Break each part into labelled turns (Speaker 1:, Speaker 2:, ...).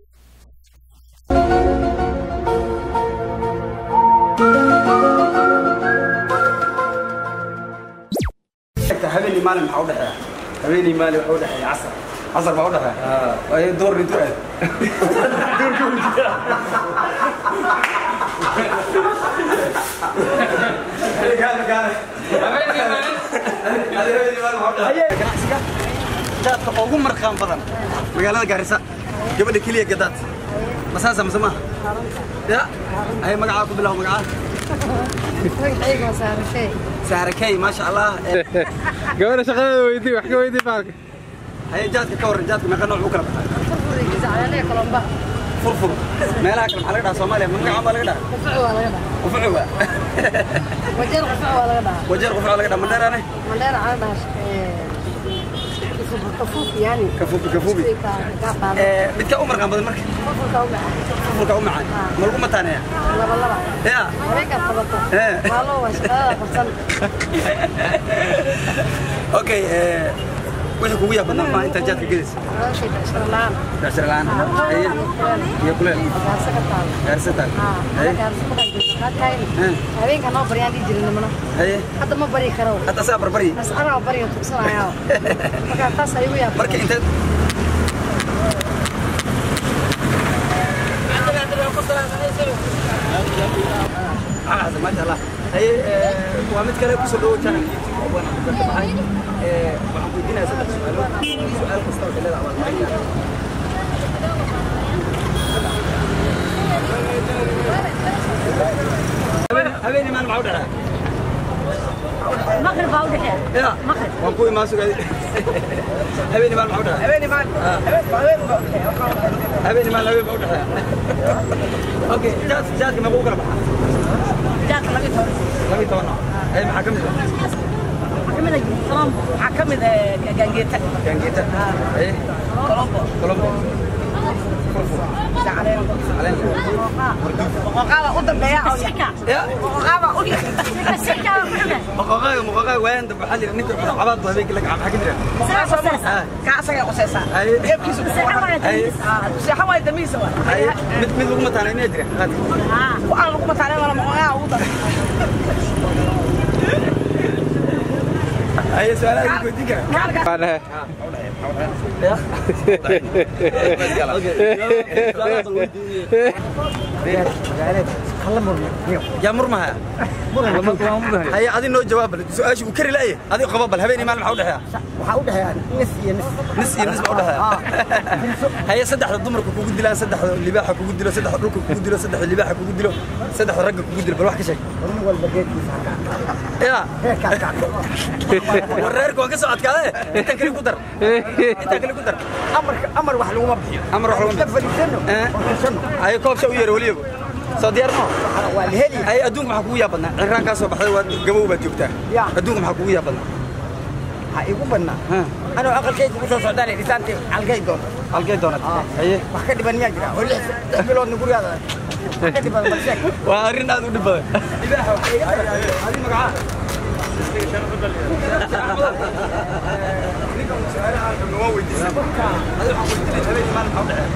Speaker 1: habeenii maalin maxaa u dhexeeya habeenii maalin waxa u dhexeeya casar casar baa u dhexeeya waayo door intuu aad ganacsiga jaadka ugu marqaan badan magaalada gaarisa gabadha keliya gadaad masaasa mase maaha ya ay magacaa ku bilaw magacaa
Speaker 2: magacayga waa saarashey
Speaker 1: saarakey maasha allah
Speaker 3: gabadha shaqadeeda weydii wax ka weydii baalka
Speaker 1: haye jaadka ka warran jaadka meeqa nooc u kala baxaa
Speaker 2: furfuriga jacleelaya kalomba
Speaker 1: furfur meelaha kale maxaa laga dhahaa soomaaliya ma magacaan baa laga dhahaa
Speaker 2: qufac waa laga dhahaa
Speaker 1: qufucu waa
Speaker 2: wajeer qufac waa laga dhahaa
Speaker 1: wajeer qufucu laga dhahaa mandheeraane
Speaker 2: mandheera cala dhahaa kafuuf yani
Speaker 1: kafuubi kafuubi Eh, midka u marqaan badan marka
Speaker 2: furfurka u macaan
Speaker 1: furfurka u macaan ma lagu mataaneeya
Speaker 2: laba laba
Speaker 1: ya
Speaker 2: habeenkaad qabato
Speaker 1: Eh.
Speaker 2: waa loo waa shaqadada qabsan
Speaker 1: okay eh, wixii kugu yaab badnaa maxaa intaa jaadka gedaysa
Speaker 2: noloshay becsharo la-aan
Speaker 1: beecsharo la-aan haye iyo kuleel
Speaker 2: gaarsa ka taalo
Speaker 1: gaarsataan haye Eh.
Speaker 2: habeenka noo baryaan dhihi jirin nimana
Speaker 1: haye
Speaker 2: hadda ma bari karo
Speaker 1: hadda asaa barbari
Speaker 2: bas anaa bariga tugsanayaa markaa taas ayugu yaab
Speaker 1: marka inteed Ah, maasha Allah. Haye, eh, waa mid kale kusoo dhawow channel YouTube oo baan ku garbaxay. Eh, waxaan ku weydiinayaa saddex su'aalood. Su'aal kasta waxay leedahay abaalmarin. Habeen- habeenii maalin maxaa u dhexeeya?
Speaker 2: maqrib baa u dhexeeya
Speaker 1: Ya, waan ku imaan sugay. Habeenii maalin maxaa u dhexeeya? habeenii maalin habeen baa u dhexeeya. Okay, jaad- jaadka meequu u kala baxaa?
Speaker 2: jaadka laga toban
Speaker 1: laba iyo toban nooc. Haye, maxaa ka mid ah?
Speaker 2: waxaa ka mid ah gaangeeta
Speaker 1: Gaangeeta. Haye,
Speaker 2: colombo
Speaker 1: Colombo. Furfur. Caleen.
Speaker 2: qoqaada u dambeeya oo
Speaker 1: Ya,
Speaker 2: qoqaada u
Speaker 1: maqooqaaga- maqooqaaga waayaan dambe waxaa la yidhi ninka cunaa cabaad buu habeenkii la gacan. Maxaa ka jira? Ah,
Speaker 2: kaasaga qosaysaa
Speaker 1: haye,
Speaker 2: eebkiisu
Speaker 1: haye,
Speaker 2: seexa waay damiisa waa
Speaker 1: haye. Mid- mid lagu mataanay miyaa jira? Qaadka.
Speaker 2: waxaan lagu mataalay wala qoqaada ugu dambe
Speaker 1: Haye, su'aalaha idin weydiin karaa?
Speaker 3: baa dhehe
Speaker 1: Ya. Okay. Su'aalaha bal weydiinaya. yaa murmahaya haye adi noo jawaab bal su-aasha uu kari la'ye adi qabo bal habeenii maalin maxaa u dhexeeya
Speaker 4: waxaa u dhexeeya nis iyo nis
Speaker 1: nis iyo nis baa u dhexeeya haye saddexda dumarka kugu dilaan saddexda libaaxa kugu dilo saddexda dhulka kugu dilo saddexda libaaxa kugu dilo saddexda ragga kugu dilo bal wax ka sheeg
Speaker 4: nin walba geedkiisa
Speaker 1: ya
Speaker 4: heerkaa kacdo
Speaker 1: war reerka waan ka soo adkaade intaan kale ku dar intaan kale ku dar
Speaker 4: amarka amar wax laguma bixiyo
Speaker 1: amar wax laguma
Speaker 4: Isla
Speaker 1: bixiyo.
Speaker 4: fadhiisano
Speaker 1: Eh.
Speaker 4: oo kasano
Speaker 1: haye koobsha u yeero weliyaba soo diyaar moo
Speaker 4: Waxaa- waa la heli
Speaker 1: haye adduunka maxaa kugu yaab badnaa cirraan kaa soo baxday waad gabow baad joogtaa
Speaker 4: Ya.
Speaker 1: adduunka maxaa kugu yaab badnaa
Speaker 4: ha igu badnaa
Speaker 1: Ha.
Speaker 4: anoo aqalkayga ku soo socdaan dhisaantii halkay doonto
Speaker 1: halkee doonad haye
Speaker 4: wax ka dhiban miyaa jira oo lix lix biloodna gurigaada wax ka dhiban bal sheeg
Speaker 1: waa arrin aad u dhib badan libaaxa waxaa iga tahay adi magacaa ninkan su'aalaha aan waa weydiisay adi waxaan weydiinay habeenii maalin maxaa u dhexeeya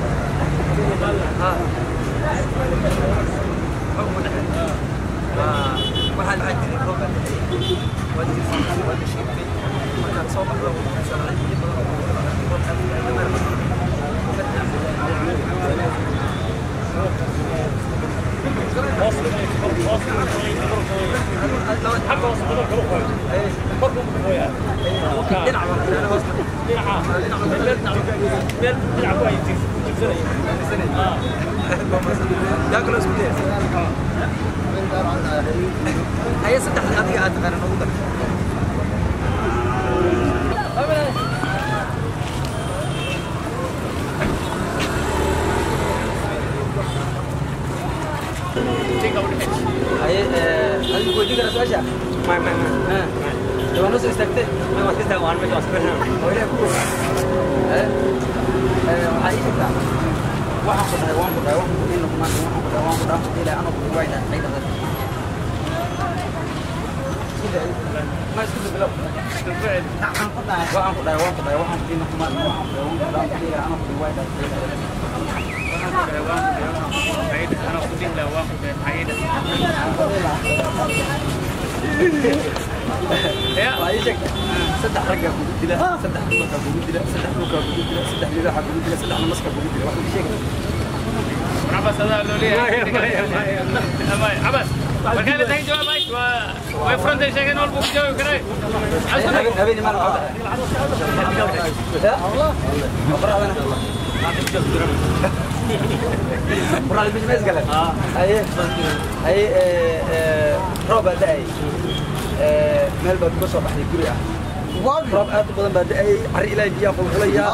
Speaker 1: waxaa maxaa jiray roob baa dhexeeyey waa jirsan waa gashiintay markaad soo baxdo sharciyo badan oo kala qaatay roob aad u dheer yaa kaloo isku dayaysa haye saddexda adiga aad taqaana noogu dar haye adigu weydiin kara su-aasha may may may waa noo soo istaagtee may waad ka istaag waan meesha waa ilaah ku haye waxaa ii jirtaa waxaan ku dhahay waan ku dhahay waxaan ku dhihin luqmaan waxaan ku dhahay waan ku dhahay waxaan ku ilaahay anoo ku waayda qayda dad ma isku bilow waxaan ku dhahay waan ku dhahay waan ku dhahay waxaan ku dhihin luqmaan waxaan ku dhahay waan ku dhahay waxaan ku ilaahay anoo ku waayda qayda dad waa ii sheeg saddex raggaa kugu dila saddex dumarkaa kugu dila saddex dhulkaa kugu dila saddex libaaxaa kugu dila saddex namaska kugu dila wax ii sheeg habeen habeen imaan qoraxda bisha mees gale haye haye roob baa da'ay meel baad uga soo baxday guri ah roob aad u badan baa da'ay cari ilaahay biyaa qulqulaya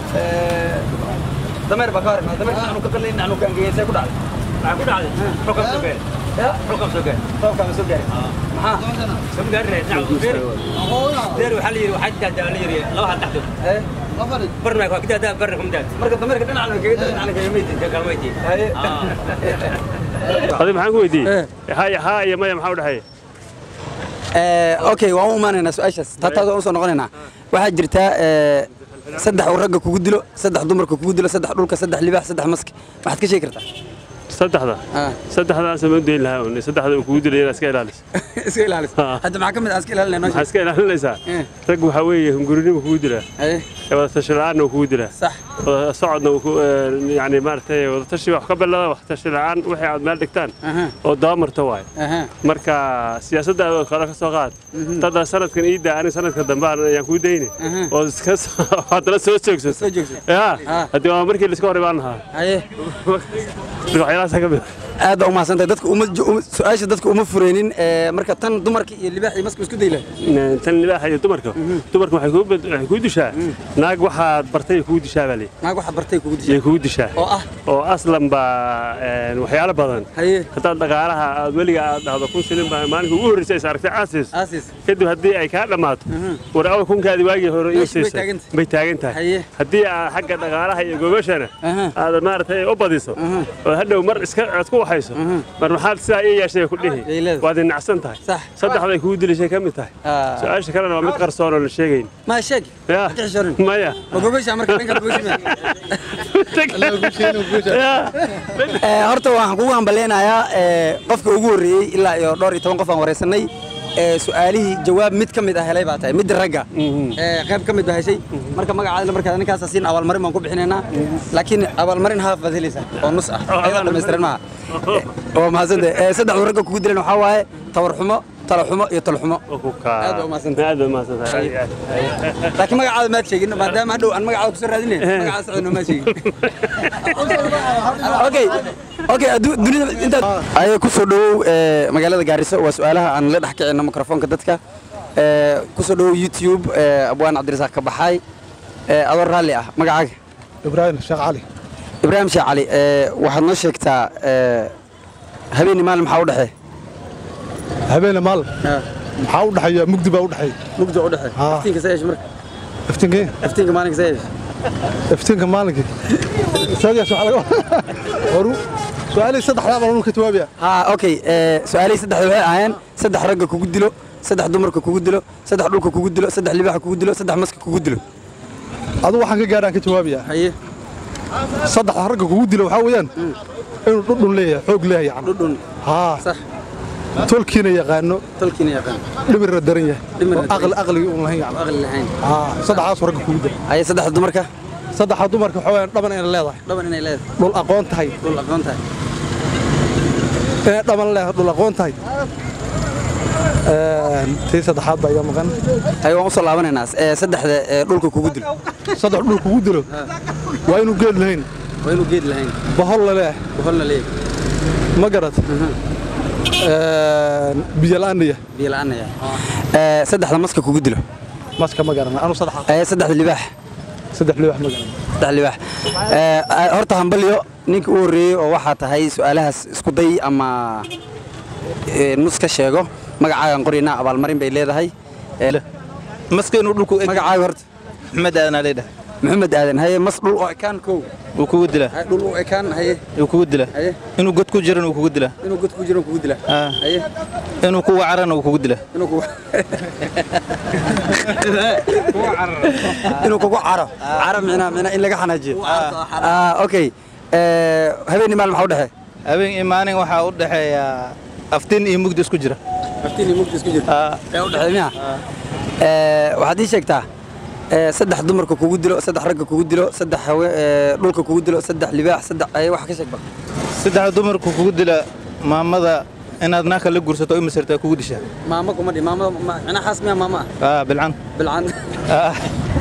Speaker 1: dameer baa ka hor imaada dameerka aanu ka qalin aanu ka angegeysay ku dhacday
Speaker 5: Aku dah ada. Program suka.
Speaker 1: ya
Speaker 5: Program suka.
Speaker 1: roobkaa ma soo gaarin maxaa
Speaker 5: Sebenarnya, nak bir. Bir hal yiri waxaa jirta hal yiri laba hal taxdo.
Speaker 1: haye
Speaker 5: Barna ka kita ada barna kumda.
Speaker 1: marka dameerka dhinacna kaga dhinacna kaga meydin
Speaker 5: Ka kalmayti.
Speaker 1: haye
Speaker 6: adi maxaan ku weydiiyey haya haa iyo maya maxaa u dhexeeya
Speaker 4: okay waan u imaanaynaa su-aashaas taataas waan usoo noqonaynaa waxaa jirtaa eh, saddex uu ragga kugu dilo saddex dumarka kugu dilo saddex dhulka saddex libaax saddex maski waxaad ka sheegi kartaa
Speaker 6: saddexda
Speaker 4: Ah.
Speaker 6: saddexdaas ma dayn lahaa un saddexda uu kugu dilay inaad iska ilaaliso
Speaker 4: iska ilaalis
Speaker 6: Ah.
Speaker 4: hadda maxaa ka mid ah iska ilaalinay noo
Speaker 6: maxaa
Speaker 4: sheeg
Speaker 6: iska ilaalinaysaa
Speaker 4: Eh.
Speaker 6: rag waxaa weeye hungurinima kugu dilaa
Speaker 4: haye
Speaker 6: ee wadatashi la'aanna uu kugu dilaa
Speaker 4: sax
Speaker 6: wada socodna uu ku ee, yacni maaragtay wadatashi wax ka bilada waxtashi la'aan wixii aad meel dhigtaan
Speaker 4: aha
Speaker 6: oo dabamarta waaye
Speaker 4: aha
Speaker 6: marka siyaasaddaada oo kale ka soo qaad dadda sanadkan ii daa ani sanadka dambe aan- ayaan kuu dayni
Speaker 4: Aha.
Speaker 6: oo iska soo- haddana soo joogsato
Speaker 4: soo joogso
Speaker 6: yaa
Speaker 4: Ah.
Speaker 6: haddii waa markii laiska hor imaan lahaa
Speaker 4: haye
Speaker 6: marka waxyaalahaasa ka mid ah.
Speaker 4: aad baa umahadsantahay dadka uma uma- su-aasha dadka uma fureynin eh, marka tan dumarka iyo libaax iyo maska isku dayla
Speaker 6: tan libaaxa iyo dumarka dumarka waxay kuu bad- waxay kuu dishaa naag waxaad bartay kugu dishaa baa lii
Speaker 4: naag waxaad bartay kugu
Speaker 6: yay
Speaker 4: dishay
Speaker 6: kugu dishaa
Speaker 4: oo ah
Speaker 6: oo aslan baa een, waxyaalo badan
Speaker 4: haye
Speaker 6: haddaad dhaqaalaha aad weliga aad dhahdo kun shilin baa maalinka ugu horreysay is aragtay caasis
Speaker 4: aasis
Speaker 6: kadib haddii ay kaa dhammaato war awal kunkaadii waagii hore ii
Speaker 4: Meeshii bay
Speaker 6: siisay
Speaker 4: taagan tahay.
Speaker 6: bay taagan tahay
Speaker 4: Haye.
Speaker 6: haddii aad xagga dhaqaalaha iyo gobashana
Speaker 4: Aha.
Speaker 6: aad maaragtay u badiso oo hadhow mar iska aad ku waxayso mar maxaad sidaa ii yeeshay ku dhihi
Speaker 4: Yay leedahay.
Speaker 6: waad inacsan tahay
Speaker 4: Sax.
Speaker 6: saddexday kugu dilishay ka mid tahay
Speaker 4: Ah.
Speaker 6: su-aasha kalena waa mid qarsoon oo la sheegayn
Speaker 4: ma sheeg
Speaker 6: Ya.
Speaker 4: Ka xishoonin.
Speaker 6: maya
Speaker 4: ma gobasha marka dhanka gobasha
Speaker 6: Ya.
Speaker 4: Eh, horta waxaan kugu hambaleynayaa eh, qofka ugu horreeyey ilaa iyo dhowr iyo toban qof aan wareysanay eh, su-aalihii jawaab mid ka mid ah helay baa tahay midda ragga Eh, qayb ka mid baa heshay marka magacaada markaa ninkaasa siin abaalmarin baan ku bixinaynaa laakiin abaalmarin haaf baad helaysaa oo nus ah ayadoo dhammaystiran maaha Eh, waa mahadsante Eh, saddexdu ragga kugu dilan waxaa waaye tawar xumo talo xumo iyo talo xumo Aad baa umahadsantahay.
Speaker 6: aad baa umahadsantahay
Speaker 4: laakiin magacaada maad sheegin maadaama hadhow aan magacaada kusoo raadinay magacaada socodno maad sheegin okay okay addu- dunida intaad ayay ku soo dhowow eh, magaalada gaariso waa su-aalaha aan la dhex kicino mikrofoonka dadka Eh, ku soo dhowow youtube eh, abwaan cabdirasaaq ka baxay Eh, adoo raalli ah magacaaga
Speaker 7: ibraahim sheekh cali
Speaker 4: ibraahim sheekh cali eh, waxaad noo sheegtaa eh, habeenii maalin maxaa u dhexee
Speaker 7: habeene maal maxaa u dhexeeya mugdi baa u dhexeeya
Speaker 4: mugdi u dhexee
Speaker 7: Ah.
Speaker 4: iftiinka sa yeesh marka
Speaker 7: iftiinkii
Speaker 4: iftiinka maalinka sa yeesh
Speaker 7: iftiinka maalinkii isaagaas waxaa laga horu su-aalihii saddexdaa baan anu ka jawaabaya
Speaker 4: ها اوكي سؤالي صدح waxay ahaayeen saddex ragga kugu dilo saddex dumarka kugu dilo saddex dhulka kugu dilo saddex libaaxa kugu dilo saddex maska kugu dilo
Speaker 7: adigu waxaan ka gaadhaan ka jawaabaya
Speaker 4: haye
Speaker 7: saddexda ragga kugu dilo waxaa weeyaan inuu dhudhun leeyahay xoog leeyahay yacni
Speaker 4: dhudhun
Speaker 7: haa
Speaker 4: صح
Speaker 7: tolkiina yaqaano
Speaker 4: tolkiina yaqaan
Speaker 7: dhimirna daran yahay
Speaker 4: Dhimirna
Speaker 7: oo aqli aqligii uun lahayn yacni
Speaker 4: aqli lahayn
Speaker 7: haa saddexdaas ragga kugu dilo
Speaker 4: haye saddex dumarka
Speaker 7: saddexda dumarka waxaa weeyaan dhaban inay leedahay
Speaker 4: dhaban inay leedahay
Speaker 7: dhul aqoon tahay
Speaker 4: dhul aqoon tahay
Speaker 7: inay dhaban leedahay dhul aqoon tahay Een, tii saddexaad baa iga maqan
Speaker 4: haye waan u soo laabanaynaa Eh, saddexda eh, dhulka kugu dilo
Speaker 7: saddex dhul kugu dilo waa inuu geed lahayn
Speaker 4: waa inuu geed lahayn
Speaker 7: bahol la leeyahay
Speaker 4: boholna leeyahay
Speaker 7: ma garad biyo la'aanaya
Speaker 4: biyo la'aan yahay Eh, saddexda maska kugu dilo
Speaker 7: maska ma garana anu saddex
Speaker 4: haye saddexda libaax
Speaker 7: saddex libax ma garana
Speaker 4: saddex libaax Eh, eh, horta hambalyo ninka u horreeyey oo waxaa tahay su-aalahaas isku day ama eh, nus ka sheego magacaagan qoraynaa abaalmarin bay leedahay Eh,
Speaker 8: maska inuu dhulku eg
Speaker 4: magacaaga horta
Speaker 8: maxmed aadanaa leedhahay
Speaker 4: maxamed aadan haye mas dhul oo ekaan kow
Speaker 8: wuu kugu dilaa
Speaker 4: haye dhul oo ekaan haye
Speaker 8: wuu kugu dilaa
Speaker 4: haye
Speaker 8: inuu god ku jiran wuu kugu dilaa
Speaker 4: inuu god ku jiro kugu dila
Speaker 8: Ah.
Speaker 4: haye
Speaker 8: inuu ku wacarana wuu kugu dilaa
Speaker 4: inuu kugu inuu kugu caro caro micnaa micnaa in laga xanaajiyo ah okay ee, habeen iyo maalin maxaa u dhexeeya
Speaker 8: habeen iyo maalin waxaa u dhexeeya aftiin iyo mugdi isku jira
Speaker 4: aftiin iyo mugdi isku jira
Speaker 8: Aa,
Speaker 4: ee u dhexeeya miya Ee, waxaad ii sheegtaa ee, saddex dumarka kugu dilo saddex ragga kugu dilo saddex hawe ee, dhulka kugu dilo saddex libaax saddex ay wax ka sheeg bal
Speaker 8: saddex dumarku kugu dila maamada inaad naagka la gursato oo imasirtaa kugu dishaa
Speaker 4: maamo kuma dhi maamo macnaa xaas miya maamo ah
Speaker 8: Aa, bilcan
Speaker 4: bilcan
Speaker 8: Aa,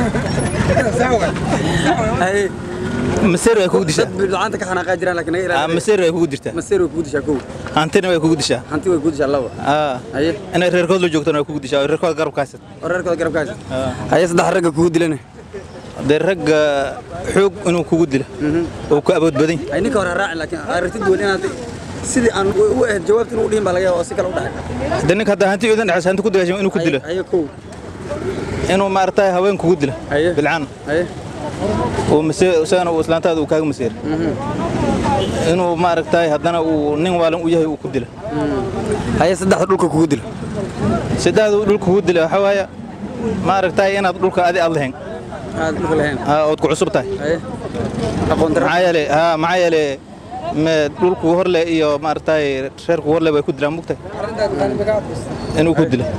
Speaker 4: Haye,
Speaker 8: masir way kugu dishaa
Speaker 4: dad bilcanta ka xanaaqaa jiraan laakiin naga
Speaker 8: Aa,
Speaker 4: ilaali
Speaker 8: masir way kugu jirtaa
Speaker 4: maseer way kugu dishaa kow
Speaker 8: hantina way kugu dishaa
Speaker 4: hanti way kugu dishaa laba
Speaker 8: Aa,
Speaker 4: haye
Speaker 8: inay reerkood la joogtana way kugu dishaa oo reerkood garabka haysat
Speaker 4: oo reerkooda garabka haysa haye saddex ragga kugu dilana
Speaker 8: dee ragga xoog inuu kugu dila oo ku awood badan yahay.
Speaker 4: ay ninka hore ha raacin laakiin aragti duwan inaad sidii aan u u ahayd jawaabtin u dhihin baa laga yaaba oo si kale u dhaxay
Speaker 8: haddii ninka hadda hanti idan dhexaysa hanti ku dagaashamo inuu ku dilo
Speaker 4: haye kow
Speaker 8: inuu maaragtay haween kugu dila
Speaker 4: Haye.
Speaker 8: bilcan
Speaker 4: haye
Speaker 8: oo masir isagana uu islaantaada uu kaaga masiir inuu maaragtay haddana uu nin waalan u yahay uu ku dila
Speaker 4: haye saddexda dhulka kugu dilo
Speaker 8: saddexdu dhulka kugu dila waxaa waaya maaragtay inaad dhulka adi aad lahayn
Speaker 4: aad dhulka lahayn
Speaker 8: aa, ood ku cusub tahay
Speaker 4: haye aqoon dara
Speaker 8: maxaa yeele haa maxaa yeele me dhulku horle iyo maaragtay reerku horle way ku dilaan mugtahay inuu ku dila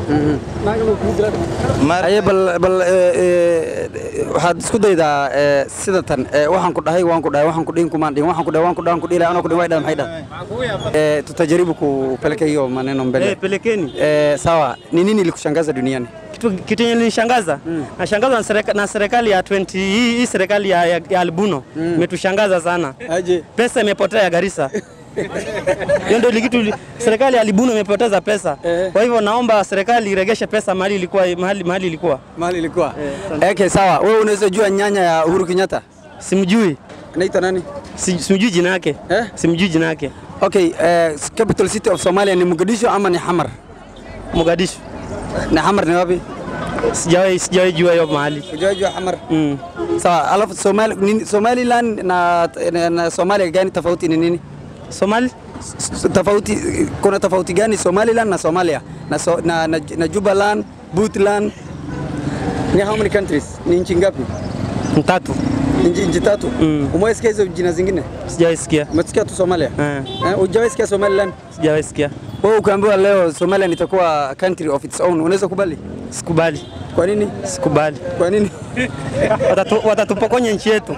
Speaker 8: Maar-
Speaker 4: haye bal bal ee, ee, waxaad isku daydaa ee, sida tan ee, waxaan ku dhahay waan ku dhahay waxaan ku dhihin kumaan dhihin waxaan ku dhahay waan ku dhahay waan ku dhihi lahaa anoo ku dhihin way dhahay maxay dhahay Eh, tutajaribu kupeleka hiyo maneno mbele
Speaker 5: Eh, pelekeni.
Speaker 4: Eh, sawa ni nini ilikushangaza duniani
Speaker 5: Kitu kitu yenye nishangaza nashangazwa na serika- na serikali ya 20 hii hii serikali ya, ya, ya Albuno imetushangaza sana.
Speaker 4: aje
Speaker 5: Pesa imepotea ya Garissa. Hiyo ndio kitu li- serikali ya Albuno imepoteza pesa.
Speaker 4: Eh.
Speaker 5: Kwa hivyo naomba serikali iregeshe pesa mahali ilikuwa mahali, mahali ilikuwa.
Speaker 4: mahali ilikuwa okay sawa wewe unaweza jua nyanya ya Uhuru Kenyatta
Speaker 5: Simjui.
Speaker 4: anaitwa nani
Speaker 5: Si- Simjui jina yake.
Speaker 4: Eh?
Speaker 5: Simjui jina yake.
Speaker 4: okay eh, capital city of Somalia ni Mogadishu ama ni Hamar
Speaker 5: Mogadishu.
Speaker 4: ni Hamar ni wapi
Speaker 5: Sijawahi sijawahi jua hiyo mahali.
Speaker 4: Unajua Hamar
Speaker 5: Mm.
Speaker 4: sawa alafu Somali nini- Somaliland na, na, na Somalia gani tofauti ni nini
Speaker 5: Somali?
Speaker 4: S- tofauti kuna tofauti gani Somaliland na Somalia na, so, na, na, na Jubaland Puntland ni how many countries ni nchi ngapi
Speaker 5: Mtatu.
Speaker 4: Ni nchi nchi tatu
Speaker 5: Mm.
Speaker 4: umewahi sikia hizo jina zingine
Speaker 5: Sijawahi sikia.
Speaker 4: umesikia tu Somalia
Speaker 5: Eh.
Speaker 4: eh, hujawahi sikia Somaliland
Speaker 5: Sijawahi sikia.
Speaker 4: wewe ukaambiwa leo Somaliland itakuwa country of its own unaweza kubali
Speaker 5: Sikubali.
Speaker 4: kwa nini
Speaker 5: Sikubali.
Speaker 4: kwa nini
Speaker 5: Watatu- watatupokonya nchi yetu.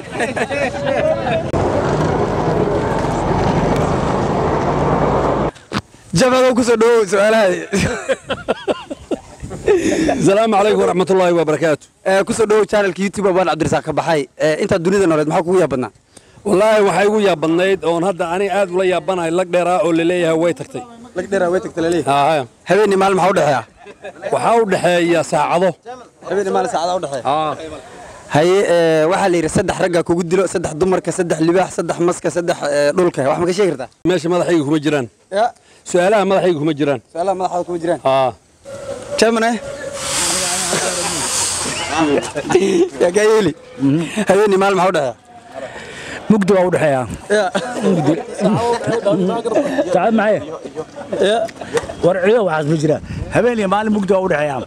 Speaker 4: jabado kusoo dhawow su-aalaha
Speaker 9: السلام عليكم ورحمة الله وبركاته
Speaker 4: Eh, kusoo dhawow channelka youtube baan cabdirasaaq ka baxay Eh, intaad dunida nooleed maxaa kugu yaab badnaa
Speaker 9: والله waxay igu yaabadnayd oon hadda ani aad ula yaabanahay lag dheeraa oo laleeyahay way tagtay
Speaker 4: lag dheeraa way tagta laleeyahay
Speaker 9: Haa,
Speaker 4: habeenii maalin maxaa u dhexeeya
Speaker 9: waxaa u dhexeeya saacado
Speaker 4: habeenii maalin saacada u dhexeeya
Speaker 9: Haa.
Speaker 4: haye eh, waxaa la yidhi saddex ragga kugu dilo saddex dumarka saddex libaax saddex maska saddex eh, dhulka wax ma ka sheegi kartaa
Speaker 9: meesha madaxayga kuma jiraan
Speaker 4: ya
Speaker 9: su-aalaha madaxayga kuma jiraan
Speaker 4: su-aalaha madaxaada kuma jiraan
Speaker 9: Haa.
Speaker 4: jamane yaa kaa yeeli habeenii maalin maxaa u dhexeeya
Speaker 10: mugdi waa u dhexeeyaa
Speaker 4: Ya.
Speaker 10: sacad maxay war ciido waxaas ma jira habeen iyo maalin mugdi waa u dhexeeyaa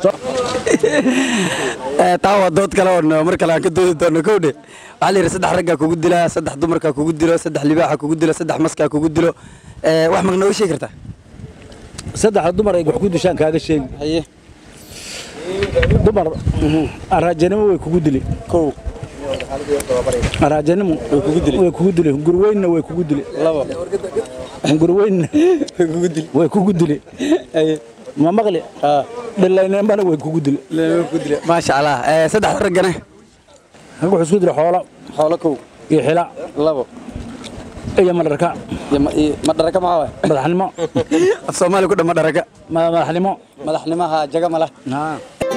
Speaker 4: Eh, taa waa dood kale oo mar kale aan ka doodi doono kowdhe waxaa la yidhi saddex raggaa kugu dilaa saddex dumarkaa kugu dilo saddex libaaxa kugu dilo saddex maskaa kugu dilo Eh, wax mag nooga sheegi kartaa
Speaker 10: saddexda dumar ay wax ku dishaan kaaga sheegi
Speaker 4: haye
Speaker 10: dumar araajanimo way kugu dili
Speaker 4: kow
Speaker 10: araajanimo
Speaker 4: way kugu dili
Speaker 10: way kugu dili gurweynna way kugu dili
Speaker 4: labo
Speaker 10: gurweynna
Speaker 4: way kugu dili
Speaker 10: way kugu dili
Speaker 4: haye
Speaker 10: ma maqli dhilaynambana way kugu dili
Speaker 4: way kugu dili maasha allah Eh, saddex raggana
Speaker 10: rag wuxuu isku dili xoolo
Speaker 4: xoolo kow
Speaker 10: iyo xila
Speaker 4: labo
Speaker 10: iyo madharka
Speaker 4: iyo ma- iyo madharaka maxaa waay
Speaker 10: madaxnimo
Speaker 4: af soomaali ku dhan madharaka
Speaker 10: ma- madaxnimo
Speaker 4: madaxnimaha jaga mala
Speaker 10: haa